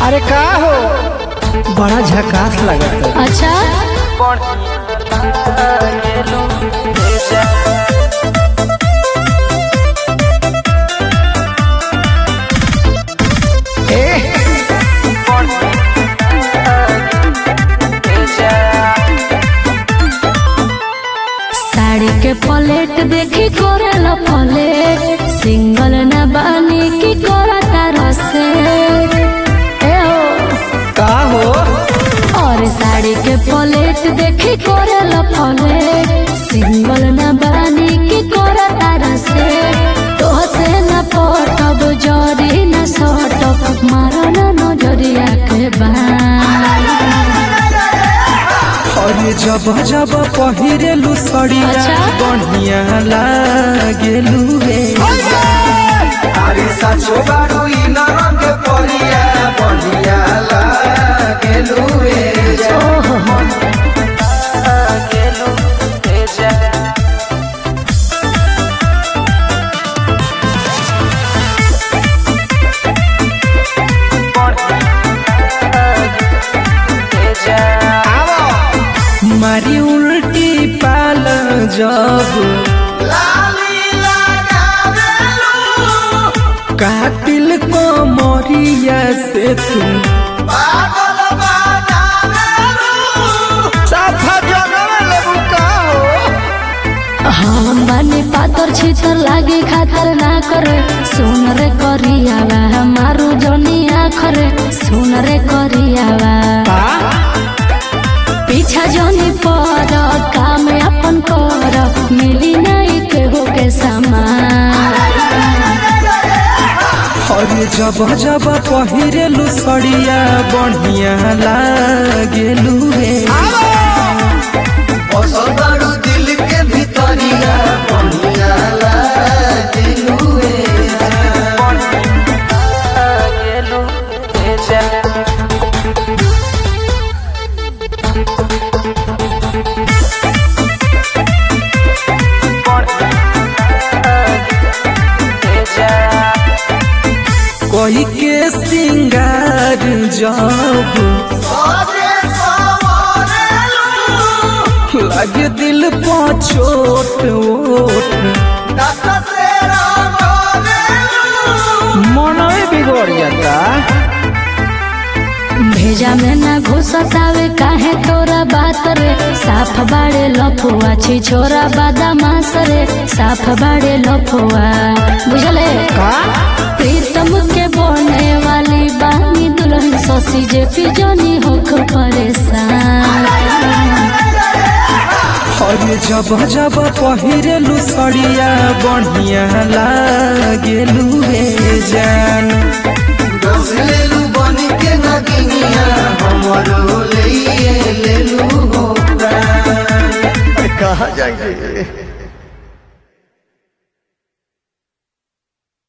अरे का हो बड़ा झकास लगत अच्छा साड़ी के प्लेट देखी कोरेला प्लेट सिंगल न बानी की करता रसे ए हो का हो और साड़ी के प्लेट देखी कोरेला प्लेट सिंगल न बानी की करता रसे तो से न पटब जरी न सटब मारो न नजरिया के बान अरे जब जब पहिरेलू सड़िया अच्छा। बढ़िया लागेलू रे अरे साचो बारू इ नरक परिया बढ़िया लागेलू रे जा। ओहो मारी उल्टी पाल जब लाली लगावेलू, कातिल को मोरिया से तुम पागल बनावेलू। साफा जगह लेबू का हो हम बानी पातर छितर लागे खातर ना करे सुन रे करियावा हमारू जनिया खरे सुन रे करियावा पीछा जनी पर काम अपन कर मिली नहीं केहू के सामान अरे जब जब पहिरेलू सड़िया बढ़िया लागेलू रे बसल बारू दिल के भितरिया बढ़िया लागेलू रे जा। कोई के सिंगार जब सजे सवरेलू, लगे दिल पा छोट ओट दत से रंगरेलू। मनवे बिगड़ जाता भेजा में ना घुसतावे काहे तोरा बात रे साफ बाड़े लफुआ छी छोरा बादामास रे साफ बाड़े लफुआ बुझले का प्रीतम के बोने वाली बानी दुल्हन ससी जे पिजनी होख परेशान अरे जब जब पहिरेलू सड़िया बढ़िया लागेलू रे जान लेलू बन के नगिनिया हमरो ले लेलू हो प्राण कहा जाएंगे